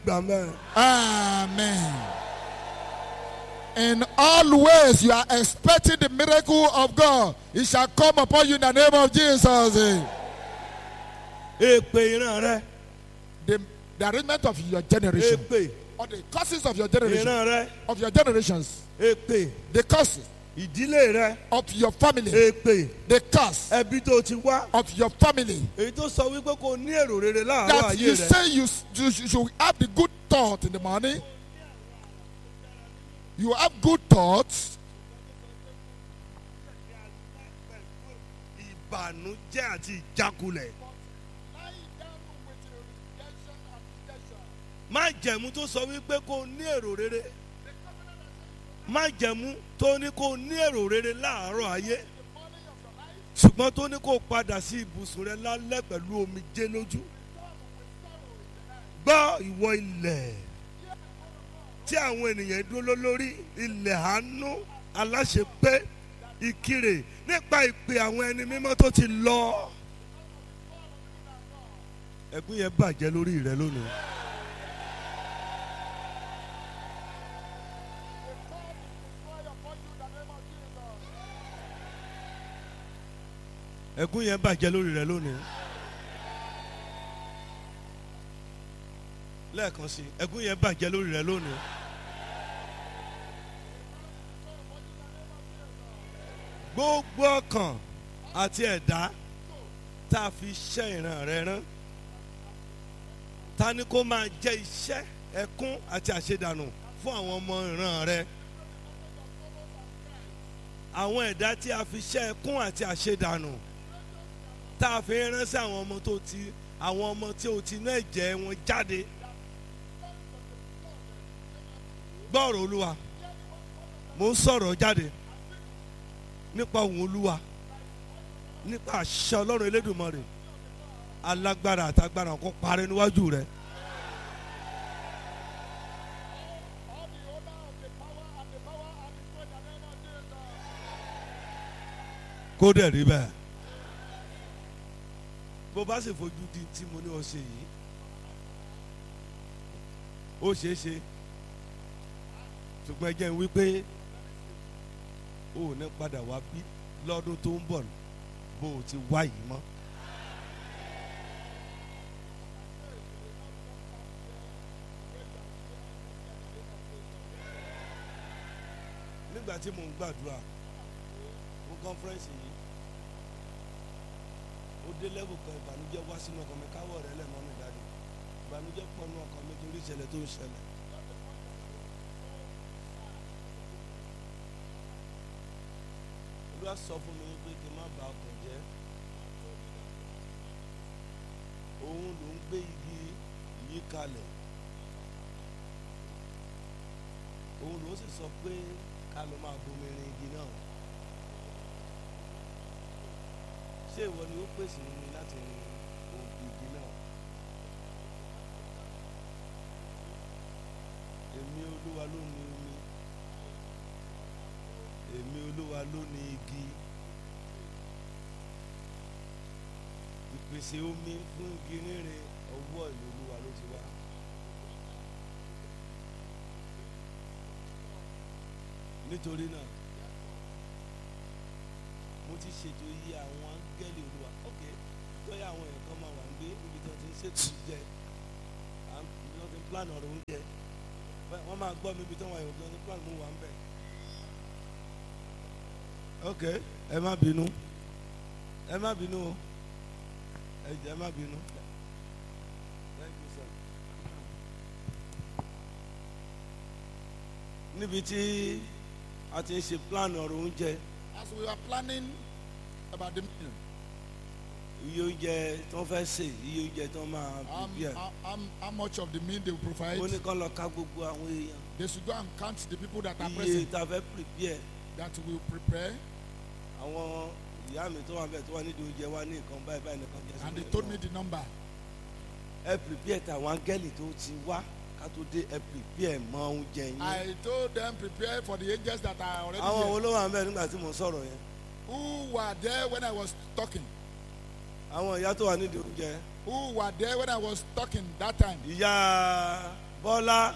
gbà mẹ́rin. Amen. In all ways, you are expecting the miracle of God. It shall come upon you in the name of Jesus. èpè ìran rẹ The, the arrangement of your generation, èpè or the causes of your generation, ìran rẹ of your generations, èpè the causes ìdílé rẹ of your family, èpè the curse ẹbí tó ti wá of your family. èyí tó sọ wípé kò ní èrò rere láàárọ̀ That ayé you rẹ say you, you, you should have the good thought in the morning. You have good thoughts. ìbànújẹ́ àti ìjákulẹ̀ má jẹ̀mú tó sọ wípé kò ní èrò rere má jẹ̀mú tó ní kò ní èrò rere láàárọ̀ ayé ṣùgbọ́n tó ní kò padà sí ibùsùn rẹ lálẹ́ pẹ̀lú omijé lójú gbọ́ ìwọ ilẹ̀ tí àwọn ènìyàn dúró lórí ilẹ̀ àánú aláṣepé ìkirè nípa ìpè àwọn ẹni mímọ́ tó ti lọ. ẹ̀gún yẹn bàjẹ́ lórí rẹ lónìí. ẹ̀gún yẹn bàjẹ́ lórí rẹ lónìí. lẹ́ẹ̀kan sí i ẹ̀gún yẹn bàjẹ́ lórí rẹ lónìí. gbogbo ọkàn àti ẹ̀dá tá a fi iṣẹ́ ìran rẹ rán ta ni kó máa jẹ́ iṣẹ́ ẹkún àti àṣedànù fún àwọn ọmọ ìran rẹ àwọn ẹ̀dá tí a fi iṣẹ́ ẹkún àti àṣedànù tá a fi rán sí àwọn ọmọ tó ti àwọn ọmọ tí o ti ná ẹ̀jẹ̀ wọn jáde gbọ́rọ̀ olúwa mo ń sọ̀rọ̀ jáde nípa òun olúwa nípa àṣẹ ọlọ́run elédùnmọ́rè alágbára àtagbára kó parẹ́ níwájú rẹ. kó dẹ̀ rí bẹ́ẹ̀ bó bá sì fojú di tí mo ní o ṣe yìí ó ṣeé ṣe ṣùgbọ́n ẹ jẹ́ n wí pé o ò ní padà wá bí lọ́dún tó ń bọ̀ bó o ti wá yìí mọ́. nígbà tí mò ń gbàdúrà fún kọ́nfẹ́rẹ́nsì yìí ó dé lẹ́bù kan ìbànújẹ́ wá sínú ọkàn mi káwọ́ rẹ̀ lẹ̀ mọ́ mi dáadé ìbànújẹ́ pọ̀ nù ọkàn mi torí ìṣẹ̀lẹ̀ tó ń ṣẹlẹ̀. olúwa sọ fún mi pé kí n má bà ọkàn jẹ́ òun ló ń gbé igi yìí kalẹ̀ òun ló sì sọ pé ká ló máa bomi rin igi náà ṣé ìwọ ni ó pèsè omi láti rin igi náà èmi olúwa ló ní omi èmi olúwa ló ní igi ìpèsè omi fún igi rere ọwọ́ ìlú olúwa ló ti wá. nítorí náà mo ti ṣètò iye àwọn áńgẹ́lì olúwa ok lọ́yà àwọn èèyàn kan máa wà ń gbé níbi tí wọ́n ti ń ṣètò oúnjẹ níbi tí wọ́n ti ń plan ọ̀rọ̀ oúnjẹ wọ́n máa gbọ́ mi ibi tí wọ́n wà yòókù tí wọ́n ti ń plan mú wa ń bẹ̀ ok ẹ má bínú ẹ má bínú o ẹ jẹ́ ẹ má bínú. Thank you, sir. níbi tí a ti ń ṣe plan ọ̀rọ̀ oúnjẹ As we are planning about the meal, iye oúnjẹ tí wọ́n fẹ́ sè iye oúnjẹ tí wọ́n máa um, prepare how, how, how much of the meal they will provide, ó ní kán lọ ká gbogbo àwọn èèyàn they should go and count the people that are iye present tá a fẹ́ prepare that will prepare. àwọn ìyá mi tó wà bẹ́ẹ̀ tó wà nídìí oúnjẹ wa ní nǹkan báyìí báyìí nìkan jẹ́ And they sílẹ̀ told fún me wọn. the number. ẹ prepare tàwọn áńgẹ́lì tó ti wá ká tó dé ẹ prepare mọ oúnjẹ yín I told them prepare for the angels that are already àwọn wo here. ló wà bẹ́ẹ̀ nígbà tí mo ń sọ̀rọ̀ yẹn Who were there when I was talking? àwọn ìyá tó wà nídìí oúnjẹ Who were there when I was talking that time? ìyá kọ́lá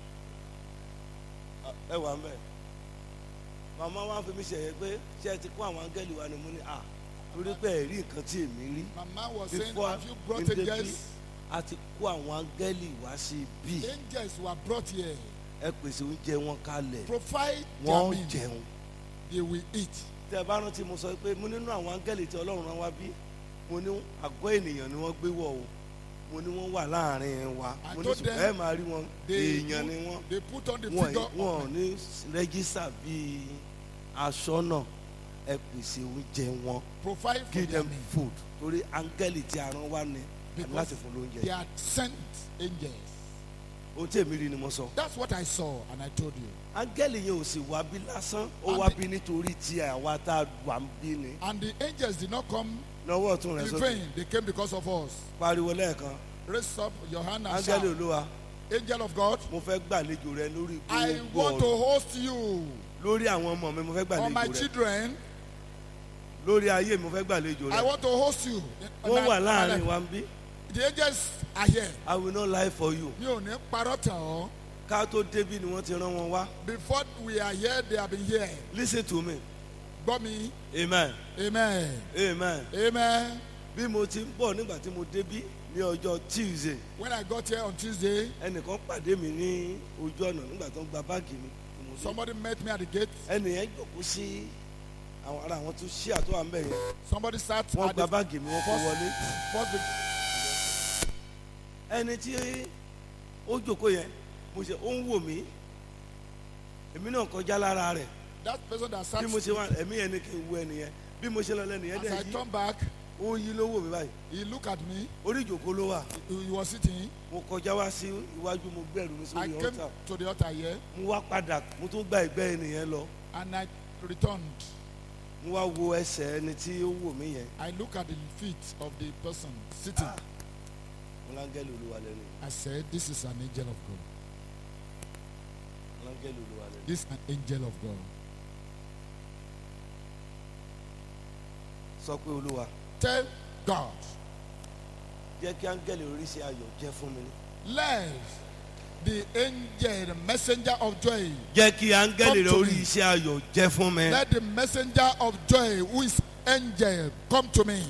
ẹ wà mẹ́ màmá wa fi mi ṣẹ̀yẹ pé ṣé ẹ ti kó àwọn áńgẹ́lì wa ni mo ní à torí pé ẹ rí nǹkan tí èmi rí Mama was saying, before Have you brought in the angels? a ti kó àwọn áńgẹ́lì wá sí bí Angels were brought here. ẹ pèsè oúnjẹ wọn kalẹ̀ Provide their wọ́n means. jẹun They will eat. tẹ ẹ bá rántí mo sọ pé mo nínú àwọn áńgẹ́lì tí ọlọ́run rán wá bí mo ní àgọ́ ènìyàn ni wọ́n gbé wọ̀ o mo ní wọ́n wà láàrin wa I mo ní told ṣùgbọ́n them ẹ máa rí wọn They èèyàn put- ni wọ́n They put on the wọn figure wọn ò of ní rẹ́gísà bíi aṣọ́nà ẹ pèsè oúnjẹ wọn provide for give their them means. food torí áńgẹ́lì tí a rán wá ni Because láti fún lóúnjẹ They had sent angels. ohun tí èmi rí ni mo sọ That's what I saw and I told you. áńgẹ́lì yẹn ò sì wá bí lásán ó And wá the- bí nítorí tí àwa tá a wà ń bí ni And the angels did not come lọ́wọ́ ọ̀tún rẹ̀ in sókè vain. They came because of us. pariwo lẹ́ẹ̀kan Raise up your hand and áńgẹ́lì shout. olúwa Angel of God, mo fẹ́ gbàlejò rẹ lórí I gbogbo want to ọ̀rọ̀ host you lórí àwọn ọmọ mi mo fẹ́ on my gbàlejò rẹ children. lórí ayé mi mo fẹ́ gbàlejò I rẹ want to host you. wọ́n wà My- láàrin my- wa ń bí The angels are here. I will not lie for you Mi ò ní parọ́ tàn ọ́. ká tó débí ni wọ́n ti rán wọn wá Before we are here, they have been here. listen to me Gbọ́ mi. amen Amen. amen Amen. bí mo ti ń bọ̀ nígbà tí mo débí ní ọjọ́ tuesday When I got here on Tuesday, ẹnìkan pàdé mi ní ojú ọ̀nà nígbà tó ń gba báàgì mi tí mo dé. somebody met me at the gate. ẹnìyẹn jókòó sí àwọn ará àwọn tó ṣí àtọ́ à ń bẹ̀ yẹn Somebody sat wọ́n at gba the báàgì mi wọ́n kó wọlé first big- ẹni tí ó jókòó yẹn mo ṣe ó ń wò mí èmi náà kọjá lára rẹ̀ that person that sat bí mo ṣe wá ẹ̀mí yẹn ni kí n wo ẹnìyẹn bí mo ṣe lọ lẹ́nu yẹn as dẹ̀ I yí turned back, ó ń yí ló wò mí báyìí he looked at me. orí ìjókòó ló wà He he was sitting. mo kọjá wá sí iwájú mo gbẹ̀rù mi I sórí came ọ̀tà to the altar here mo wá padà mo tún gba ìgbẹ́ ènìyàn lọ and I returned. mo wá wo ẹsẹ̀ ẹni tí ó wò mí yẹn I look at the feet of the person sitting. mo láńgẹ́lì olúwa lẹ́nu I said, This is an angel of God. mo láńgẹ́lì olúwa lẹ́nu This is an angel of God. sọ pé olúwa Tell God, jẹ́ kí áńgẹ́lì oríṣi ayọ̀ jẹ́ fún mi ní. let the angel, the messenger of joy, jẹ́ kí áńgẹ́lì Come to orí me. iṣẹ́ ayọ̀ jẹ́ fún mi. let the messenger of joy, who is angel, come to me.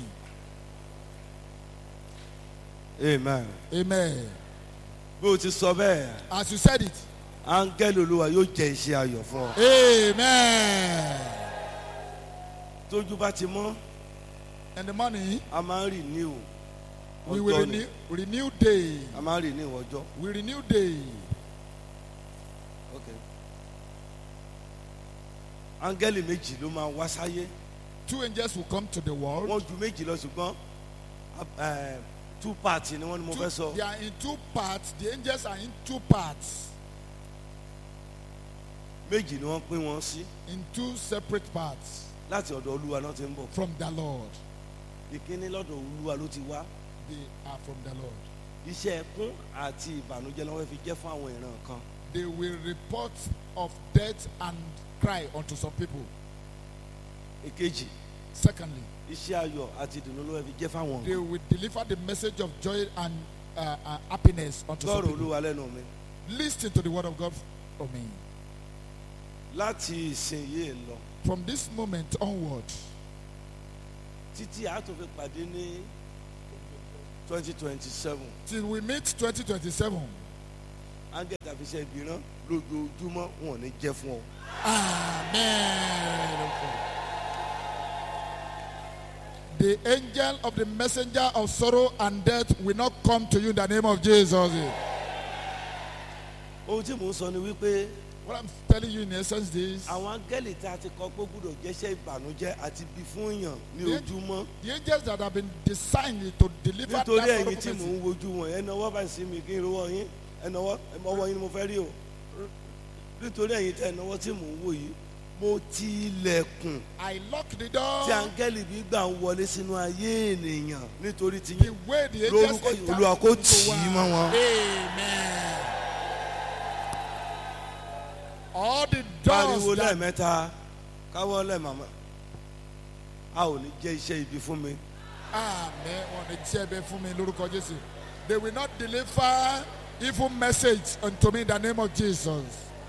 amen. Amen. bí o ti sọ bẹ́ẹ̀ As you said it, áńgẹ́lì olúwa yóò jẹ́ iṣẹ́ ayọ̀ fún ọ. Amen. tójú bá ti mọ́ In the morning, a máa ń rì ní o. we will ọjọ́ ni renew, renew day. a máa ń rì ní ọjọ́. We renew day. Okay. áńgẹ́lì méjì ló máa wá sáyé Two angels will come to the world. wọ́n ju méjì lọ ṣùgbọ́n eh, two parts ni wọ́n ní mo Two- fẹ́ sọ. they are in two parts. The angels are in two parts. méjì ni wọ́n pín wọn sí In two separate parts láti ọ̀dọ̀ olúwa náà ti ń bọ̀. from the Lord. ìkíní lọ́dọ̀ olúwa ló ti wá. They are from the Lord. iṣẹ́ ẹkún àti ìbànújẹ́ lọ́wọ́ fi jẹ́ fún àwọn ìran kan. They will report of death and cry unto some people. èkejì Secondly, iṣẹ́ ayọ̀ àti ìdùnnú lọ́wọ́ fi jẹ́ fáwọn they kan. will deliver the message of joy and uh, uh, happiness unto some gbọ́rọ̀ people. olúwa lẹ́nu mi. Listen to the word of God for me. láti ìsìn yìí lọ From this moment onward, títí a tó fi pàdé ní twenty twenty seven till we meet 2027, ángẹ́lì tàbí iṣẹ́ ìbírán lójoojúmọ́ wọn ò ní jẹ́ fún ọ. Amen. The angel of the messenger of sorrow and death will not come to you in the name of Jesus. ohun tí mò ń sọ ni wípé What I'm telling you in essence is àwọn áńgẹ́lì tá a ti kọ pé ó gbúdọ̀ jẹ́ṣẹ́ ìbànújẹ́ àti bí fún èèyàn ní Yeah. ojúmọ́ the angels that have been designed to deliver nítorí that ẹ̀yin sorrowful tí mò message. ń wojú wọn ẹ náwó bá sí mi kí n rówó yín ẹ náwó ọwọ́ yín ni mo fẹ́ rí o nítorí ẹ̀yin tẹ́ ẹ náwó tí mò ń wò yìí mo ti ilẹ̀kùn I lock the door. tí áńgẹ́lì bí gbà ń wọlé sínú ayé ènìyàn nítorí ti The yín way the angels lórúkọ enter Olúwa kó into tì í one. mọ́ wọn. Amen. All the doors pariwo that lẹ́ẹ̀mẹ́ta káwọ́ lẹ́ẹ̀màmá a ò ní jẹ́ iṣẹ́ ibi fún mi Amen. Wọ́n ní tí ẹ bẹ fún mi lórúkọ Jésù. They will not deliver evil message unto me in the name of Jesus.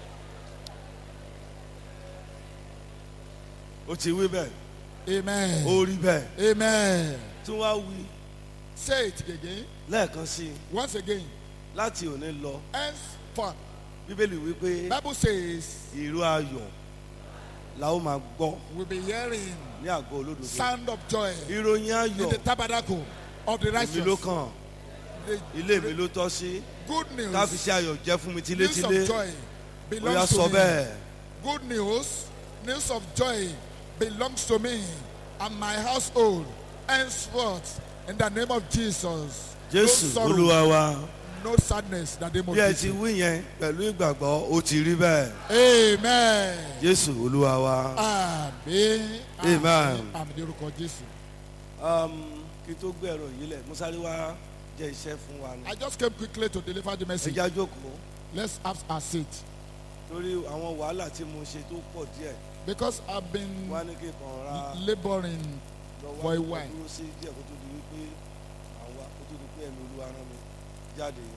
ó ti wí bẹ́ẹ̀ Amen. ó rí bẹ́ẹ̀ Amen. tún wá wí Say it again. lẹ́ẹ̀kan sí i Once again. láti òní lọ Henceforth, bíbélì wípé Bible says ìró ayọ̀ la ó máa gbọ́ we'll be hearing ní àgọ́ olódodo sound of joy ìròyìn in ayọ̀ the tabernacle of the èmi ló righteous. kàn The ilé mi ló tọ́ sí good ká fi news, ṣe ayọ̀ jẹ́ fún mi news tílétílé of joy ó yá belongs sọ to me. bẹ́ẹ̀ Good news, news of joy belongs to me and my household. Henceforth, in the name of Jesus. jésù no sorrow, olúwa wa no sadness, in the name of bí ẹ ti Jesus. wí yẹn pẹ̀lú ìgbàgbọ́ ó ti rí bẹ́ẹ̀ Amen. jésù olúwa wa. Amen. Amen. Àmì lórúkọ Jésù. Um, kí n tó gbé ẹ̀rọ yìí lẹ̀ mo sáré wá jẹ́ iṣẹ́ fún wa ni. I just came quickly to deliver the message. ẹja jókòó Let's have a seat. torí àwọn wàhálà tí mo ṣe tó pọ̀ díẹ̀ Because I've been wá ní kí n kàn ra laboring lọ for a wá while. dúró sí díẹ̀ kó tó di wípé àwa kó tó di pé ẹ̀mí olúwa rán mi jáde yẹn.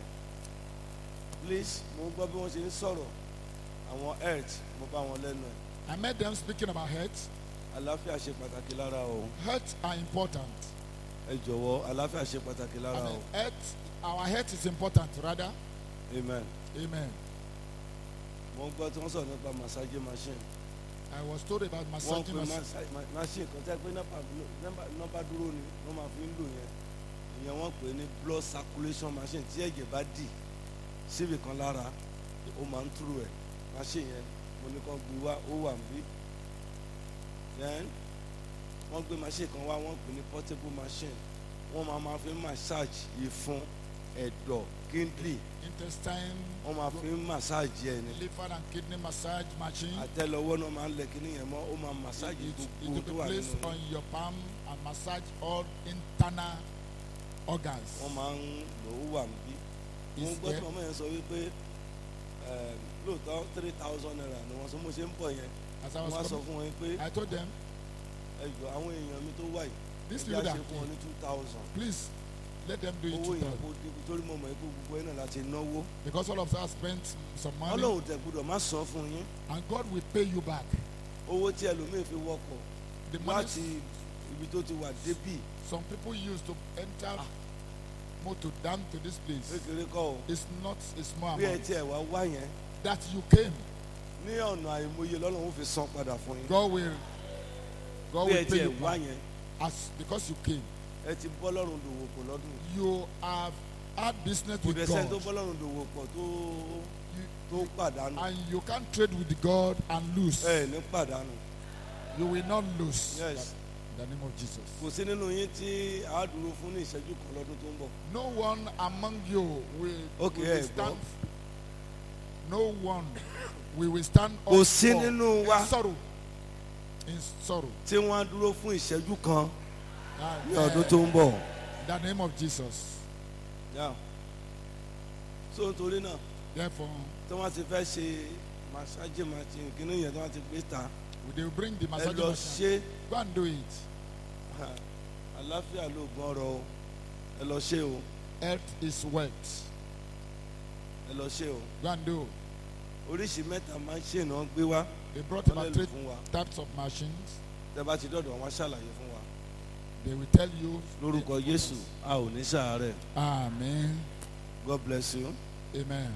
please mo gbọ́ bí wọ́n ṣe ń sọ̀rọ̀ àwọn health mo bá wọn lẹ́nu ẹ̀ I met them speaking about health. àlàáfíà ṣe pàtàkì lára o Health are important. ẹ jọ̀wọ́ àlàáfíà ṣe pàtàkì I lára mean, o health, our health is important, rather. amen. Amen. mo gbọ́ tí wọ́n sọ̀rọ̀ nípa massage machine. I was told about wọ́n massaging pe machine. masa- ma- machine kan tẹ́ pé nọ́pà nọ́mbà- nọ́mbà dúró ni wọ́n máa fi ń lò yẹn ìyẹn wọ́n pè ní blood circulation machine tí ẹ̀jẹ̀ bá dì síbì kan lára ó máa ń túrò ẹ̀ machine yẹn mo ní kàn gbé wá ó wà níbí then wọ́n gbé machine kan wá wọ́n pè ní portable machine wọ́n máa máa fi massage ìfun ẹ̀dọ̀ kíndìnrín Intestine, wọ́n máa fi massage ẹ̀ ní liver and kidney massage machine. àtẹ́lẹwọ́ náà máa ń lẹ̀ kíní yẹn mọ́ ó máa massage It, it gbogbo will tó be wà placed nínú on your palm and massage all internal organs. wọ́n máa ń lò ó wà níbí mo Is gbọ́ tí there- màmá yẹn sọ wípé eh, lóòótọ́ three thousand naira ni wọ́n sọ mo ṣe ń bọ̀ yẹn As I wọ́n á was sọ coming, fún wọn pé I told them, ẹjọ́ àwọn èèyàn mi tó wà yìí these ẹjọ́ people á that ṣe fún wọn ní two thousand please let them do it owó to yẹn them. kó dínkù torí mo mọ̀ pé gbogbo ẹ̀ náà láti náwó Because all of us spent some money ọlọ́run tẹ̀ gbọ́dọ̀ má san fún yín and God will pay you back. owó tí ẹlòmíì fi wọkọ̀ The money láti ibi tó ti wà débì some people use to enter motor down to this place kékeré kọ́ o is not a small bí ẹ amount. tiẹ̀ wá wá yẹn That you came, ní ọ̀nà àìmọye lọ́lọ́run fi san padà fún yín God will God bí ẹ will pay tiẹ̀ you wá back yẹn as because you came. ẹ ti bọ́ lọ́rùn dòwò pọ̀ lọ́dún yìí. You have had business kò with dẹ̀ sẹ́ni tó God bọ́ lọ́rùn dòwò pọ̀ tó You- tó pàdánù and you can't trade with God and lose. ẹ ní pàdánù You will not lose. yes In the name of Jesus. kò sí nínú yín tí a dúró fún ní ìṣẹ́jú kan lọ́dún tó ń bọ̀ No one among you will, Okay, will ẹ stand. No one we will stand up Kò sí for nínú wa. in sorrow. In sorrow. tí wọ́n á dúró fún ìṣẹ́jú kan Ah, ní eh, ọdún tó ń bọ̀ In the name of Jesus. Yeah. so nítorí náà Therefore, tí wọ́n ti fẹ́ ṣe massage machine kíní yẹn tí wọ́n ti gbé ta they will bring the ẹ massage lọ machine. ṣe Go and do it. àlàáfíà ló gbọ́n rọ o ẹ lọ ṣe o Earth is wet. ẹ lọ ṣe o Go and do. oríṣi mẹ́ta machine náà gbé wá They brought wọ́n lè about lò three fún wa types of machines. tẹ́ bá ti dọ̀dọ̀ wọn á ṣàlàyé fún wa They will tell you. lórúkọ Jésù a ò ní sàárẹ̀ Amen. God bless you. Amen.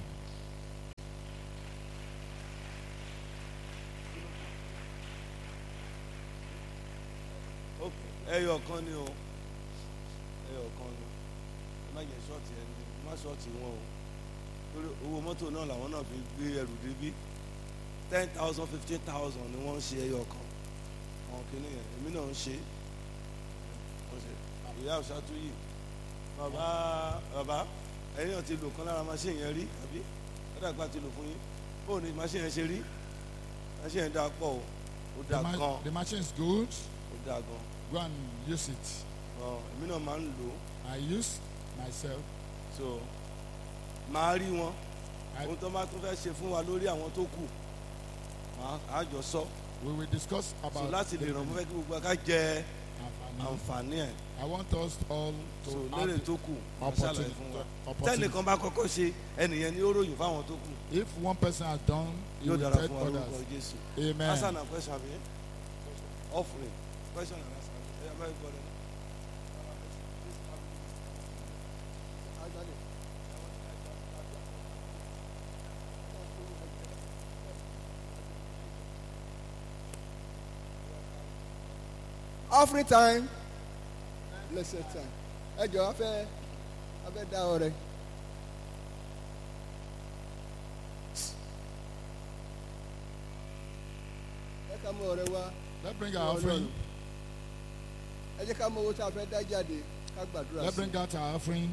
ok ẹyọ kan ni o ẹyọ kan ni ẹ má jẹ ṣọ́ọ̀tì ẹni ẹ má ṣọ́ọ̀tì wọn o torí owó mọ́tò náà làwọn náà fi gbé ẹrù débí ten thousand fifteen thousand ni wọ́n ń ṣe ẹyọ kan àwọn kìíní yẹn èmi náà ń ṣe wọ́n ṣe ìyá òṣàtú yìí bàbá bàbá ẹ̀yin náà ti lò kan lára machine yẹn rí àbí ọ̀dàgbà ti lò fún yín bóun ni machine yẹn ṣe rí machine yẹn dáa pọ̀ o ó The, dáa ma- gan the machine is good. ó dáa gan Go and use it. ọ èmi náà máa ń lò ó I use myself. so máa rí wọn I- ohun tó bá tún fẹ́ ṣe fún wa lórí àwọn tó kù máa á jọ sọ We will discuss so about láti lè ràn mọ́ fẹ́ kí gbogbo ká jẹ àǹfààní. àǹfààní ẹ̀ I want us all to so have lérè the tó kù wọ́n ṣàlàyé fún wa opportunity. tẹ́nìkan bá kọ́kọ́ ṣe ẹnìyẹn ni ó ròyìn fáwọn tó kù If one person has done, you yóò will dára tell fún wa lórúkọ others. Jésù. Amen. answer na question abi offering question and answer ẹ̀yà báyìí gbọ́ lẹ́nu. offering time blessed time ẹ jọ afẹ afẹ da ọrẹ. ẹ ká mú ọrẹ wá Let's bring our offering. ẹ jẹ́ ká mú owó tí a fẹ́ dá jáde ká gbàdúrà Let's sí bring out our offering.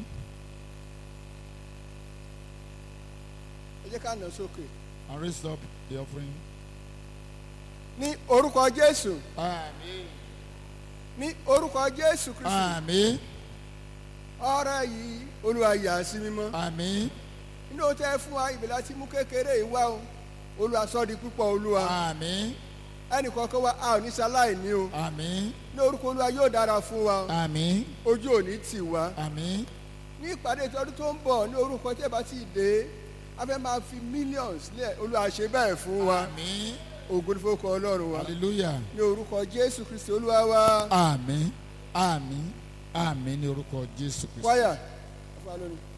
ẹ jẹ́ ká nà sókè. and raise up the offering. ní orúkọ jésù Àmín. ní orúkọ jésù kristu Àmín. ọrẹ yìí olúwa yà sí mímọ́ Àmín. nínú o tẹ́ fún wa ìbílẹ̀ tí mú kékeré yìí wá o olúwa sọ di púpọ̀ olúwa Àmín. ẹnì kọ̀ọ̀kan wa a ò ní sáláì ní o Àmín. ní orúkọ olúwa yóò dára fún wa o Àmín. ojú ò ní tì wá Àmín. ní ìpàdé ìtọ́jú tó ń bọ̀ ní orúkọ tí ẹ bá ti dé a fẹ́ máa fi millions lẹ̀ olúwa ṣe bẹ́ẹ̀ fún wa Àmín. ògo ní fowókọ ọlọ́run wa Hallelujah. ní orúkọ jésù kristu olúwa wa Àmín. Àmín. Àmín ní orúkọ Jésù Kristi. kwaya ẹ fún wa lónìí.